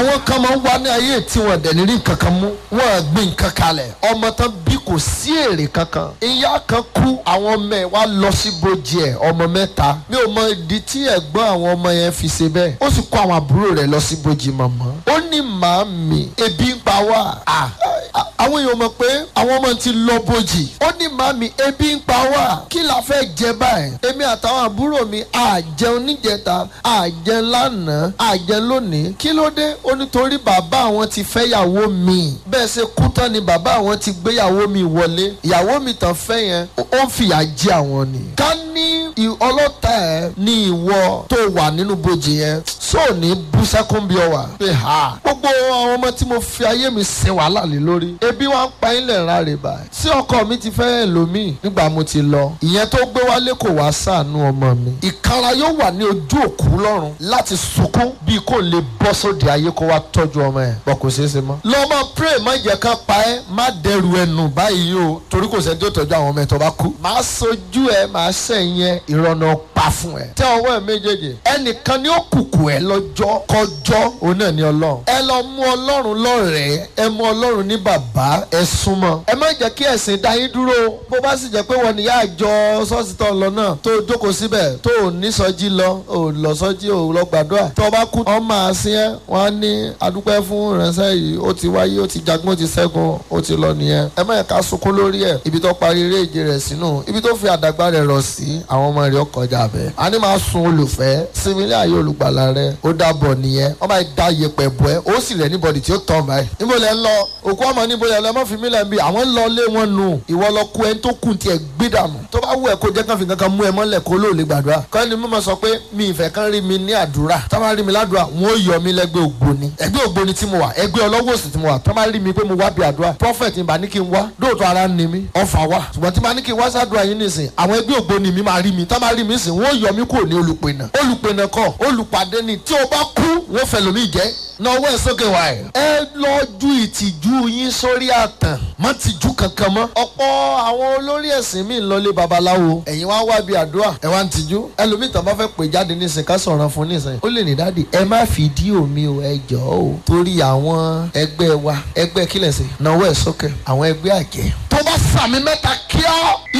àwọn kan máa ń wá ní ayé tí wọn dẹ̀ ní rí nǹkan kan mú wọn gbé nǹkan kalẹ̀ ọmọ tán bí kò sí èrè kankan ìyá kan kú àwọn ọmọ ẹ̀ wá lọ sí bojì ẹ̀ ọmọ mẹ́ta mi ò mọ ìdí tí ẹ̀gbọ́n àwọn ọmọ yẹn fi ṣe bẹ́ẹ̀ ó sì kó àwọn àbúrò rẹ̀ lọ sí bojì mọ̀mọ́ ó ní màámi ebi ń pa wá à àwọn èèyàn mọ̀ pé àwọn ọmọ ti lọ bojì ó ní màámi ebi ń pa wá kí la fẹ́ jẹ báyìí èmi àtàwọn àbúrò mi àjẹun níjẹta àjẹun lánàá àjẹun lónìí kí ló dé ó nítorí bàbá àwọn ti fẹ́yàwó mi bẹ́ẹ̀ ṣe kú tán ni bàbá àwọn ti gbéyàwó mi wọlé ìyàwó mi tàn fẹ́ yẹn ó ń fìyà jẹ àwọn ni ká ní ọlọ́tà ẹ̀ ní ìwọ tó wà nínú bojì yẹn sóò ní bú sẹ́kún bí ọ wà pé ha gbogbo àwọn ọmọ tí mo fi ayé mi sin wàhálà lé lórí ebi wa ń pa ilẹ̀ rárẹ̀ báyìí tí ọkọ mi ti fẹ́ ẹlòmíì nígbà mo ti lọ ìyẹn tó gbé wálé kò wá ṣàánú ọmọ mi ìkara yóò wà ní ojú òkú lọ́rùn láti sunkún bí kò lè bọ́ sóde ayé kó wá tọ́jú ọmọ ẹ̀ bọ́ kò ṣeé ṣe mọ́. lọ́mọ pray má jẹ́ ká pa ẹ́ má dẹrù ẹnu báyìí o torí kò sẹ́ni tó tọ́jú àwọn ọmọ ẹ̀ tó bá kú. máa sojú ẹ máa sẹ́yìn ẹ ìrọ̀nà pa fún ẹ. tẹ ọwọ́ ẹ méjèèjì ẹnìkan ni ó kùkù ẹ lọ́jọ́ kọjọ́ òun náà ni ọlọ́run. ẹ lọ mú ọlọ́run lọ́rẹ̀ẹ́ ẹ mú ọlọ́run ní bàbá ẹ súnmọ́. ẹ má jẹ́ kí ẹ̀sìn dá yín dúró bó bá sì jẹ́ pé wọ́n ní yá àjọ ṣọ́ọ̀ṣì tó ń lọ náà tó jókòó síbẹ̀ tó ò ní sọjí lọ ò lọ sọjí ò lọ gbàdúrà tó bá kú ọ máa sin ẹ wọn á ní adúpẹ́ fún ìránṣẹ́ yìí ó ti wáyé ó ti jagun ó ti ṣẹ́gun ó ti lọ nìyẹn ẹ má yẹ ká sunkún lórí ẹ ibi tó parí eré ìje rẹ̀ sínú ibi tó fi àdàgbà rẹ̀ rọ̀ sí àwọn ọmọ rẹ̀ ọkọjà bẹ́ẹ̀ a ní máa sun olùfẹ́ sinmi ilé ayé olùgbàlà rẹ̀ ó dàbọ̀ nìyẹn wọ́n máa da yẹpẹ̀ bọ́ ẹ ó sì rẹ̀ níbọ̀dì tí ó tọ̀ báyìí níbo lẹ ń lọ òkú ọmọ níbo lẹ lọ mọ́ fi mí lẹ́ ń bí àwọn ń lọ lé wọn nù ìwọ lọ kú ẹni tó kù tiẹ̀ gbé dànù tó bá wù ẹ kó jẹ́ kán fi kankan mú ẹ mọ́lẹ̀ kó lóò lè gbàdúrà kọ́ni mímọ́ sọ pé mi ìfẹ́ kan rí mi ní àdúrà tó bá rí mi ládùúrà wọn ò yọ mi lẹ́gbẹ́ ògbóni ẹgbẹ́ ògbóni tí mo wà ẹgbẹ́ ọlọ́wọ́ òsì tí mo wà tó bá rí mi pé mo wá bí àdúrà prophet ìbá ní kí n wá dóòtú ara ń ni mí ọfà wà ṣùgbọ́n tí bá ní kí n wá sádùúrà yín nìsín àwọn ẹgbẹ́ ògbóni mi máa rí mi tó bá rí mi sìn wọn ò yọ mi kúrò ní olùpẹ̀nà olùpẹ̀nà kọ́ olùpàdé ni tí o bá kú wọn fẹ́ lómi jẹ́ náwó ẹ sókè wá ẹ. ẹ lọ ju ìtìjú yín sórí àtàn má tìjú kankan mọ́. ọ̀pọ̀ àwọn olórí ẹ̀sìn mi ń lọlé babaláwo ẹ̀yin wá wá bí àdúrà ẹ wá ń tìjú. ẹlòmíì tán bá fẹ́ pè jáde nísìnyí ká sọ̀rọ̀ fún nísìnyí. ó lè ní dáàdì ẹ má fídíò mi o ẹ jọ o. torí àwọn ẹgbẹ́ wa ẹgbẹ́ kílẹ̀ sí náwó ẹ sókè àwọn ẹgbẹ́ àjẹ́. tó bá sàmì mẹ́ta kíá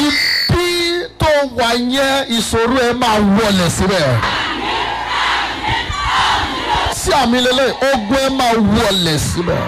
ibi tó wà yẹn ìṣòro ẹ máa wọlé síbẹ̀ sí àmì lélẹ̀ ogun ẹ máa wọlé síbẹ̀.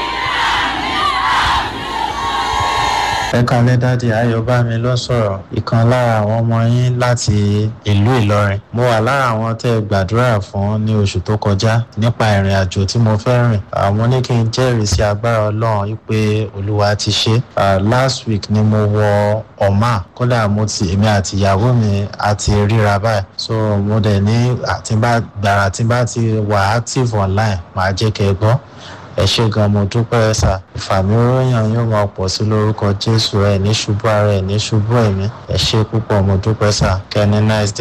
ẹ kalẹ́ dáàdi ayọ̀bámi ló sọ̀rọ̀ ìkan lára àwọn ọmọ yín láti ìlú ìlọrin mo wà lára àwọn tẹ́ ẹ gbàdúrà fún ní oṣù tó kọjá nípa ìrìn àjò tí mo fẹ́ rìn àwọn ní kí n jẹ́rìí sí agbára ọlọ́run wípé olúwa ti ṣe last week ni mo wọ ọ̀mà kódà mo ti èmi àti ìyàwó mi àti ríra báyìí so mo dẹ̀ ní àtibá gbàrà tí bá ti wà active online màá jẹ́ kẹ́ ẹ gbọ́ ẹ ṣe gan mo dúpẹ́ sà ìfàmìíròyìn yóò máa pọ̀ sí lórúkọ jésù ẹ̀ ní ṣubú ara ẹ̀ ní ṣubú ẹ̀mí ẹ ṣe púpọ̀ mo dúpẹ́ sà kẹ́ni nice day.